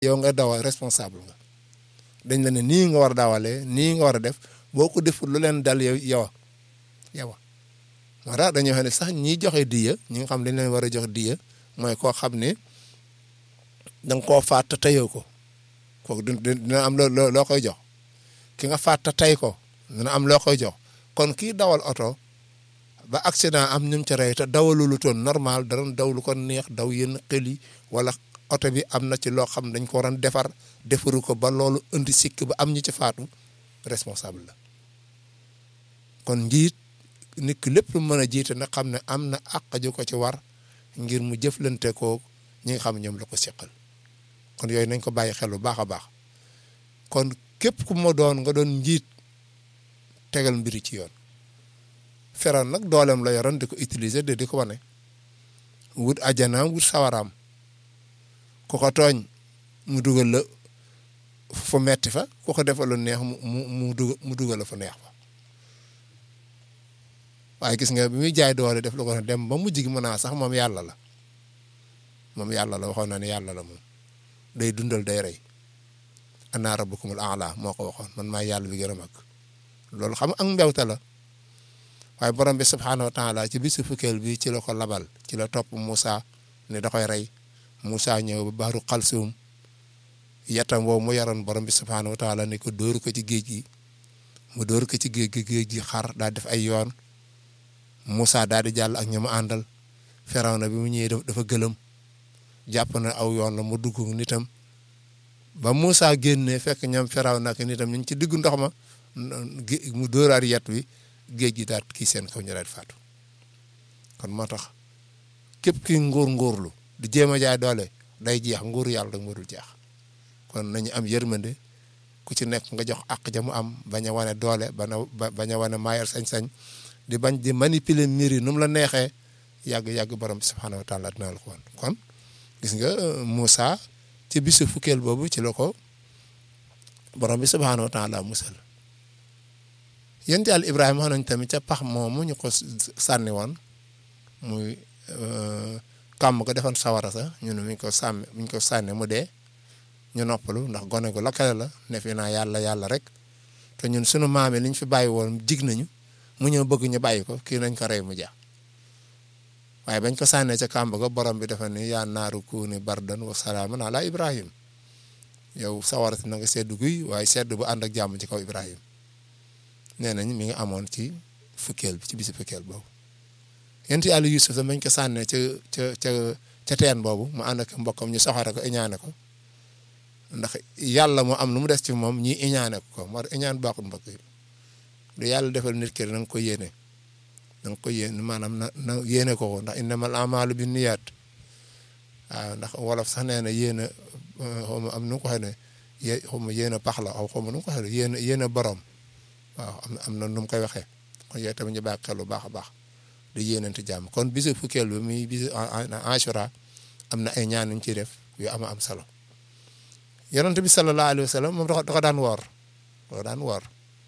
yow nga dawal responsable nga dañ la ne nii nga war a dawalee nii nga war a def boo ko deful lu leen dal yow yow yow moo tax dañoo xam ne sax ñiy joxe diya ñi nga xam dañ leen war a jox diya mooy koo xam ne da nga koo faat te teyoo ko kooku dina am loo loo koy jox ki nga faat te tey ko dina am loo koy jox kon kii dawal oto ba accident am ñum ca rey te dawalulu toon normal da doon daw lu ko neex daw yenn xel yi wala oto bi am na ci loo xam dañ ko waroon defar defaru ko ba loolu indi sikk ba am ñu ci faatu responsable la kon njiit nit ki lépp lu mën a jiite na xam ne am na àq ju ko ci war ngir mu jëflante ko ñi nga xam ñoom la ko seqal kon yooyu nañ ko bàyyi xel bu baax a baax kon képp ku ma doon nga doon njiit tegal mbiri ci yoon feroon nag dooleem la yoroon di ko utiliser de di ko wane wut ajanaam wut sawaraam ku ko tooñ mu dugal la fu metti fa ku ko defal lu neex mu mu mu dugal mu dugal la fu neex fa waaye gis nga bi muy jaay doole def lu ko dem ba mujj gi mën naa sax moom yàlla la moom yàlla la waxoon na ne yàlla la moom day dundal day rey ana rabbukumul aala moo ko waxoon man maa yàlla bi gën a mag loolu xam ak mbewte la waaye borom bi subhaanahu wa taala ci bisu fukkeel bi ci la ko labal ci la topp Moussa ne da koy rey Moussa ñëw ba baaru xalsum yatam woowu mu yaroon borom bi subhaanahu wa taala ne ko dóor ko ci géej gi mu dóor ko ci géej gi géej gi xar daal def ay yoon Moussa daal di jàll ak ña mu àndal Firawna bi mu ñëwee dafa gëlëm jàpp na aw yoon la mu dugg nitam ba Moussa génnee fekk ñoom Firawna ak nitam ñu ngi ci diggu ndox ma mu dóoraat yet wi géej gi daal kii seen kaw ñu daal faatu kon moo tax képp ki nguur nguurlu di jéem a jaay doole day jeex nguur yàlla rek moo dul jeex kon nañu am yërmande ku ci nekk nga jox àq ja mu am bañ a wane doole bañ a bañ a wane maayal sañ-sañ di bañ di manipuler mbir yi nu mu la neexee yàgg-yàgg borom bi subhaanahu wa taala dina la ko woon kon gis nga Moussa ci bisu fukkeel boobu ci la ko borom bi subhaanahu wa taala musal yéen yàlla Ibrahima wax nañ tamit ca pax moomu ñu ko sànni woon muy kàmm ko defoon sawara sax ñu ne mi ko sàmmi mi ko sànni mu dee ñu noppalu ndax gone gu lakkale la ne fi naa yàlla yàlla rek te ñun sunu maam yi liñ fi bàyyi woon jig nañu mu ñëw bëgg ñu bàyyi ko kii nañ ko rey mu jeex waaye bañ ko sànnee ca kàmb ga borom bi dafa ni yaa naaru kuuni bardan wa salaaman ala Ibrahim yow sawara si na nga sedd guy waaye sedd bu ànd ak jàmm ci kaw Ibrahim nee nañ mi ngi amoon ci fukkeel bi ci bisi fukkeel boobu yent yàlla Yusuf sa mañ ko sànnee ca ca ca ca teen boobu mu ànd ak mbokkam ñu soxore ko iñaane ko ndax yàlla moo am lu mu des ci moom ñi iñaane ko moo iñaan baaxul mbokk yi lu yàlla defal nit ki na nga ko yéene na nga ko yéene maanaam na na yéene ko ko ndax innamal a'maalu bi niyaat waaw ndax wolof sax nee na yéene xaw ma am nu ko waxee ne yé xaw ma yéene pax la aw xaw ma nu ko waxee yéene yéene borom waaw am am na nu mu koy waxee kon yooyu tamit ñu bàyyi xel bu baax a baax di yéenante jàmm kon bisu fukkeel bi muy bisu Ashura am na ay ñaan yu ñu ciy def yu am am solo yonent bi sallallahu alayhi wa sallam moom da ko daan woor da ko daan woor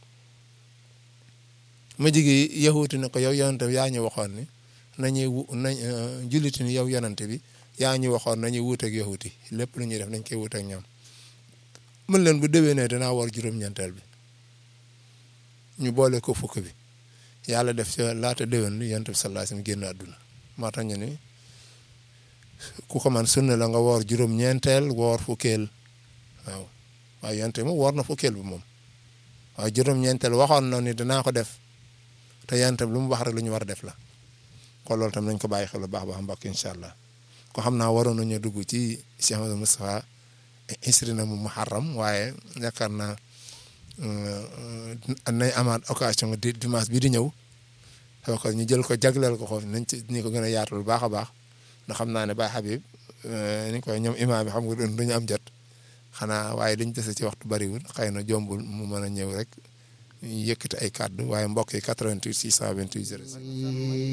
ma jigi yahuuti ne ko yow yonent bi yaa ñu waxoon ni nañuy wu nañ julliti ni yow yonent bi yaa ñu waxoon nañuy wuuteeg yahuuti lépp lu ñuy def nañ koy wuuteeg ñoom mën leen bu déwénee danaa woor juróom-ñeenteel bi ñu boole ko fukk bi yàlla def ca laata déwén li yonent bi sallallahu alayhi wasallam génn àdduna moo tax ñu ni ku ko man sunna la nga woor juróom-ñeenteel woor fukkeel waaw waaye yonent bi moom woor na fukkeel bi moom waaye juróom-ñeenteel waxoon na ni danaa ko def te yonent bi lu mu wax rek lu ñu war a def la kon loolu tam nañ ko bàyyi xel bu baax baax mbokk incha allah ko xam naa waroon nañu dugg ci Cheikh Amadou Moustapha inscrit na mu muharram waaye yaakaar naa nañ amaat occasion di dimanche bi di ñëw xew ko ñu jël ko jagleel ko foofu nañ ci ñu ko gën a yaatal bu baax a baax ndax xam naa ne Baye Habib ni koy ñoom imaam bi xam nga duñu am jot xanaa waaye dañ dese ci waxtu bariwul xëy na jombul mu mën a ñëw rek yëkkati ay kàddu waaye mbokk yi 88 628 06